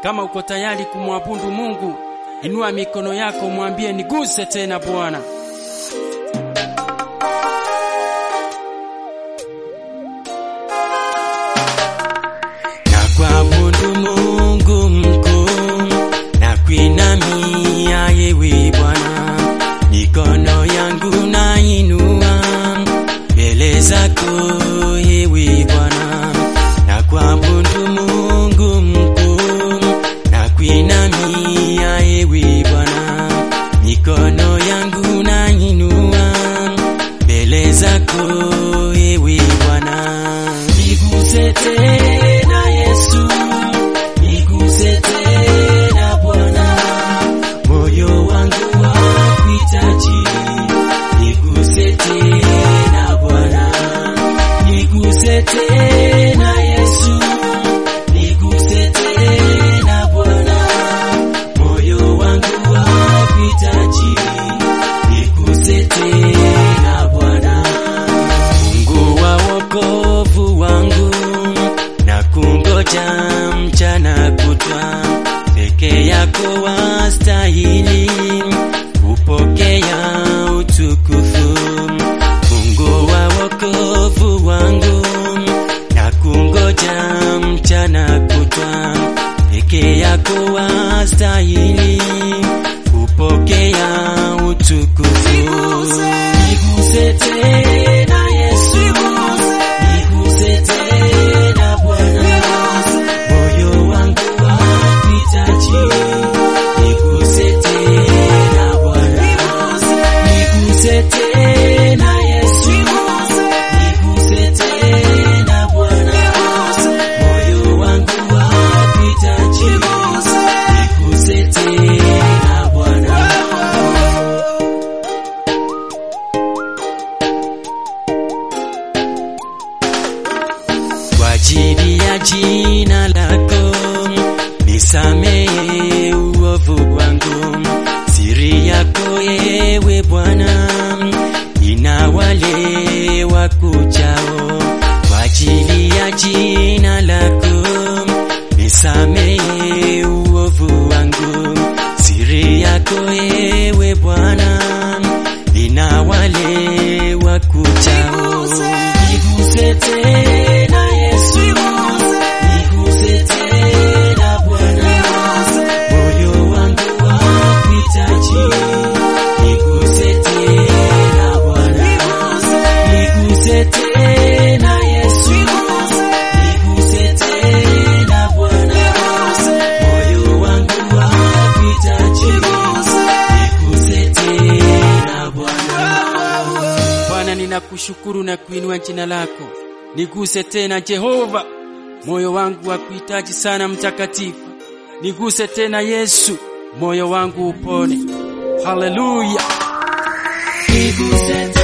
Kama uko tayari kumwabudu Mungu, inua mikono yako, mwambie niguse tena Bwana. Na kuabudu Mungu mkuu, na kuinamia yewe Bwana, mikono yangu nainua mbele zako yewe Bwana, na kuabudu Mungu mkuu, na kuinamia yewe Bwana, mikono yangu nainua mbele zako yewe Bwana, niguse tena Yesu, niguse tena Bwana, moyo wangu wakuhitaji, niguse tena Bwana, niguse tena Yesu, niguse tena Bwana, moyo wangu wakuhitaji, niguse tena Bwana. Mungu wa wokovu wangu, na kungoja mchana kutwa, peke yako wastahili kupokea utukufu. Mungu wa wokovu wangu, na kungoja mchana kutwa, peke yako wastahili kupokea utukufu. Niguse tena Yesu, niguse tena Bwana, moyo wangu wakuhitaji, niguse tena Bwana, niguse tena Yesu, niguse tena Bwana, moyo wangu wakuhitaji, niguse tena Bwana. kwa ajili ya jina lako nisamehe uovu wangu, siri yako ewe Bwana ina wale wakuchao. Kwa ajili ya jina lako nisamehe uovu wangu, siri yako ewe Bwana ina wale wakuchao. Niguse tena Yesu, niguse tena Bwana, moyo wangu wakuhitaji, niguse tena Bwana, niguse tena Yesu, niguse tena Bwana, moyo wangu wakuhitaji, niguse tena Bwana. Bwana, ninakushukuru na kuinua jina lako. Niguse tena Jehova, moyo wangu wa kuhitaji sana mtakatifu. Niguse tena Yesu, moyo wangu upone. Haleluya. Niguse tena